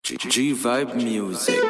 G Vibe Music.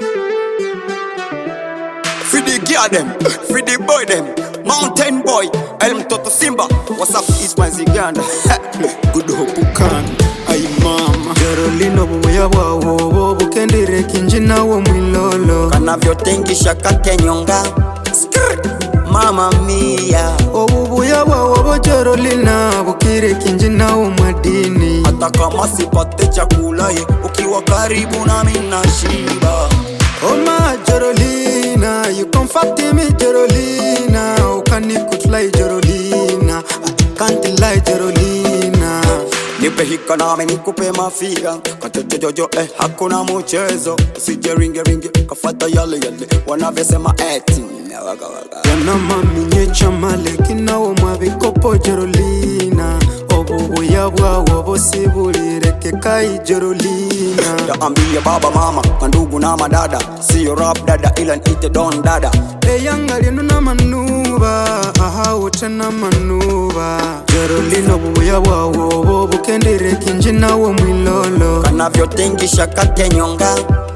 Free the girl them, free the boy them, mountain boy, El Mtoto Simba. What's up, East West Uganda? Good hope can, ay mama. Carolina bubuya bwawo bukendere kinji nawo mwilolo Kanavyotingisha kakenyonga, Skrr, mama mia. obubuya bwawo bo Carolina bukire kinji nawo mwadini Hata kama sipate chakula ye, ukiwa karibu nami nashiba. Oh my Carolina, you comfort me Carolina, ukanikutulai Carolina, I can't lie Carolina. Nipe hika nami nikupe mafia Katoto jojo eh hakuna mchezo Usije ringe ringe kafata yale yale Wanavyosema eti Waka waka Wana mami nyecha maleki nawo mwabikopo Carolina, obubuya bwawo bosibulireke kai Carolina. Yaambie baba mama mandugu na madada Sio rap dada ila niite don dada eyanga lyeno n'amanuba ahawote n'amanuba Carolina obubuya bwawo bwo bukendere kinji nawo mwilolo Kanavyotingisha kakenyonga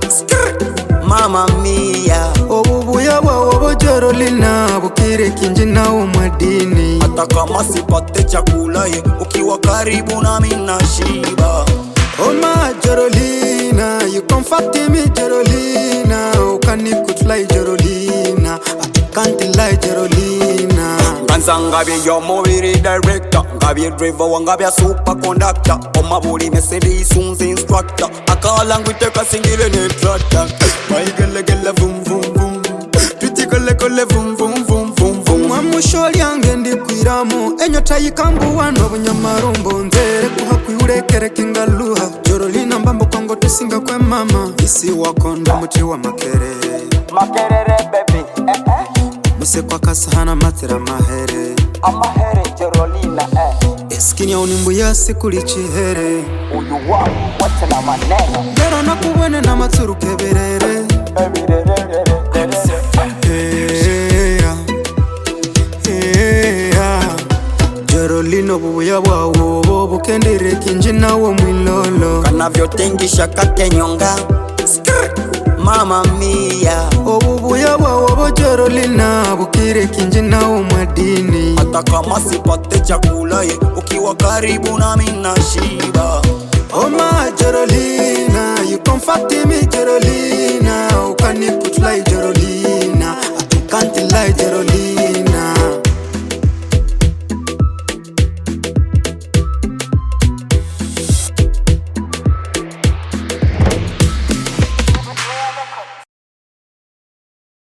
Skrr, Mama mia obubuya bwawo bwo Carolina bukire kinji nawo mwadini Hata kama sipate chakula ye Ukiwa karibu nami nashiba Oh my Carolina, you comfort me Carolina, ukanikutulai Carolina, I can't lie Carolina. Nganza ngabye yo mubiri director ngabye driver wangabya super conductor omabuli mesedi isunzi instructor akalangu iteka singile ne tractor maigelegele vum vum vum tutikolekole vum vum vum vum vum mwamusho lyange ndikwiramu enyota yikambuwa n'obunyamarumbu nzere kuha kwiurekereka ingaluha joro lina mbambo kwango tusinga kwe mama isi wakonda muti wa makere makerere baby eh eh musekwa kasahana matera mahere amahere Carolina eh eskini ya unimbu yasi kuli chihere uyu wangu wote na maneno lero nakubwene na matsuru keberere baby re re re re re Heya, heya. Carolina obubuya bwawo bwo bukendere kinji nawo mwilolo kanavyotingisha kakenyonga Skrr, mama mia obubuya bwawo bwo Carolina bukire kinji nawo mwadini hata kama sipate chakula ye ukiwa karibu nami nashiba Oh my Carolina